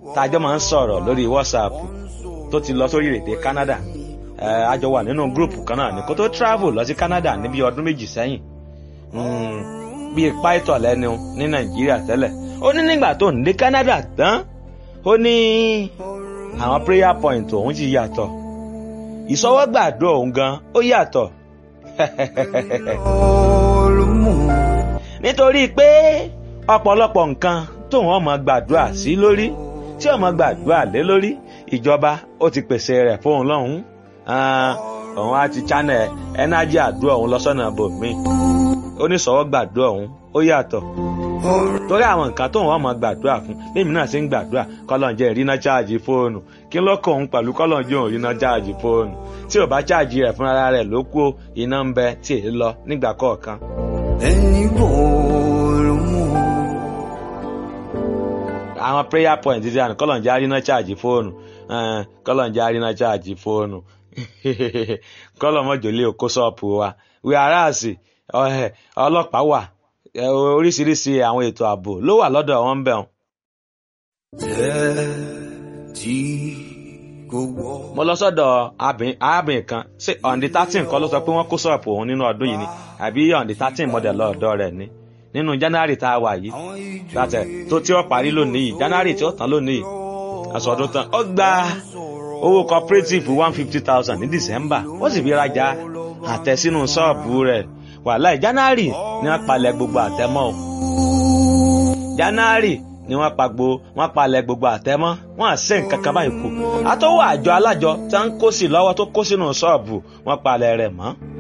tájọ́ máa ń sọ̀rọ̀ lórí whatsapp tó ti lọ sórí èdè canada a jọ wà nínú gúrùpù kan náà ní kó tó travel lọ sí canada níbi ọdún méjì sẹ́yìn bíi pító lẹ́nu ní nàìjíríà tẹ́lẹ̀ ó ní nígbà tó ń dé canada tán ó ní àwọn prayer point òun ti yàtọ̀ ìsọwọ́gbàdo òun gan ó yàtọ̀ nítorí pé ọ̀pọ̀lọpọ̀ nǹkan tóun ọmọ gbàdúrà sí lórí tí ọmọ gbàdúrà lé lórí ìjọba ó ti pèsè rẹ̀ fóun lọ́hùn-ún òun á ti channel ẹnájì àdúrà òun lọ́sọ̀nà bòmíì oníṣòwò gbàdúrà òun ó yàtọ̀ torí àwọn nǹkan tóun ọmọ gbàdúrà fún lèmi náà ṣe ń gbàdúrà kọlọ́njẹ́ ìrìnà cháàjì fóònù kí ló kọ òun pẹ̀lú kọlọ́njẹ́ òun ìrìnà cháàjì fóònù tí ò bá cháàjì rẹ̀ fúnra rẹ̀ ló kú iná ń bẹ tí èyí lọ nígbà kọ̀ọ̀kan. ẹni bòòrò mú. àwọn prayer point ti àná kọlọ́njẹ́ àrínà cháàjì fóònù kọlọ́njẹ́ àrínà cháàjì fóònù kọlọ́mọjòlè òkó ṣọ́ọ̀pù wa wíwáràsì ọlọ́pàá wà oríṣiríṣi àwọn ètò ààbò ló wà lọ́dọ̀ wọn bẹ̀ wọn. jẹ́ tí kò wọ́. mo lọ sọ́dọ̀ arábìnrin kan ṣé ọ̀ǹdí thirteen kọ́ ló sọ pé wọ́n kó ṣọ́ọ̀pù òun nínú ọdún yìí ni àbí ọ̀ǹdí thirteen mọ̀dẹ̀ lọ́ọ̀dọ́ rẹ̀ ni nínú january tá a wà yìí gbàtẹ̀ tó tí ó parí lónìí yìí january tí ó tán lónìí yìí àsọdún tán ó gba owó cooperative one fifty thousand ní december ó sì fi rajà àtẹ sínú ṣọ́ọ̀bù rẹ̀ wàhálà january ni wọ́n palẹ̀ gbogbo àtẹmọ́ o january ni wọ́n pa gbo wọ́n palẹ̀ gbogbo àtẹmọ́ wọ́n à sẹ nǹkan kan báyìí kù àtọwọ́ àjọ alájọ tí wọ́n ń kó sí lọ́wọ́ tó kó sínú ṣọ́ọ̀bù wọ́n palẹ̀ rẹ̀ mọ́